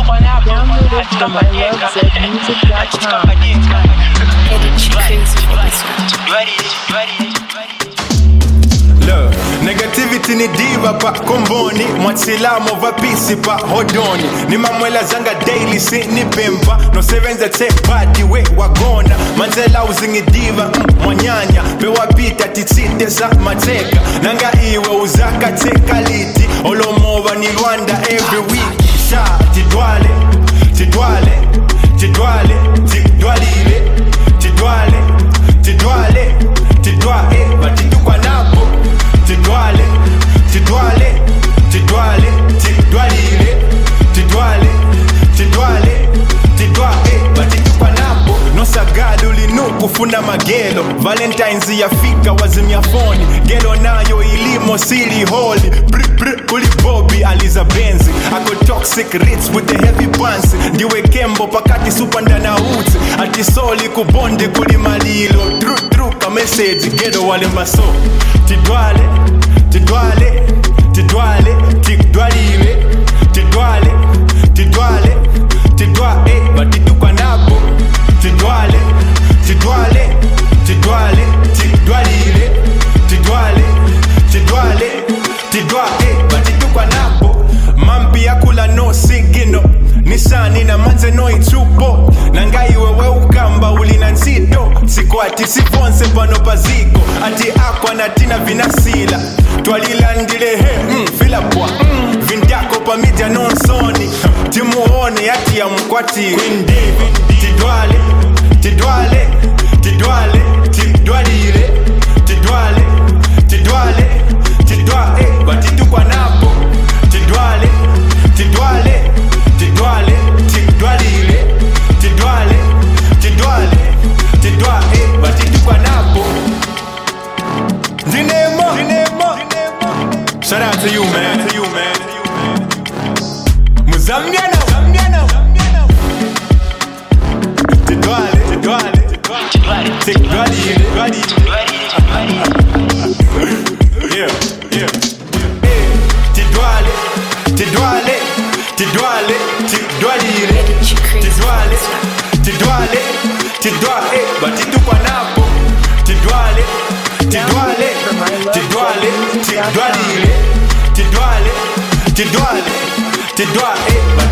Download it from ilovezmusic.com. Edit crazy for this one. Look, negativity ni diva pa komboni mwatsilamo vapisi pa hodoni nimamwela zanga daily sinipempa nosebenza tebadi we wagona manzela uzingidiva mm, mwanyanya bewapita titsite za mateka nanga iwe uzakateka liti olomova ni rwanda every week sha tidwale tidwale tidwale tidwalile tidwale tidwale tidwale batitukwa napo tidwale tidwale tidwale tidwalile tidwale tidwale tidwale batitukwa napo nosagala ulinukufuna magelo valentines yafika wazimya foni gelo nayo ilimo sili holi kuli bobi aliza benzi ako toxic rits with the heavy pants ndiwe kembo pakati supandana utsi atisoli kubondi kuli malilo tru tru ka message gelo wale maso tidwale tidwale tidwale tidwalile tidwale tidwale tidwale batitukwa napo tidwale tidwale tidwale tidwalile tidwale tidwale tidwale batitukwa napo mampi yakula no sigino nisani na manze no itsupo nangaiwe weukamba ulina ntsito sikwati sivonse pano paziko ati akwa natina vinasila twalilandile he mm, filapwa mm, vindako pamidya nonsoni timuone ati ya mkwati Queen David, tidwale tidwale tidwale tidwalile tidwale tidwale tidwale batitukwa napo tidwale tidwale tidwale tidwalile tidwale tidwale tidwale batitukwa napo ndinemo ndinemo shout out to you man to you man muzambiano muzambiano tidwale tidwale tidwalile yeah yeah Eh, tidwale tidwale tidwale tidwalile Edit crazy for tidwale this one. tidwale tidwale batitukwa napo tidwale tidwale tidwale tidwalile tidwale tidwale tidwale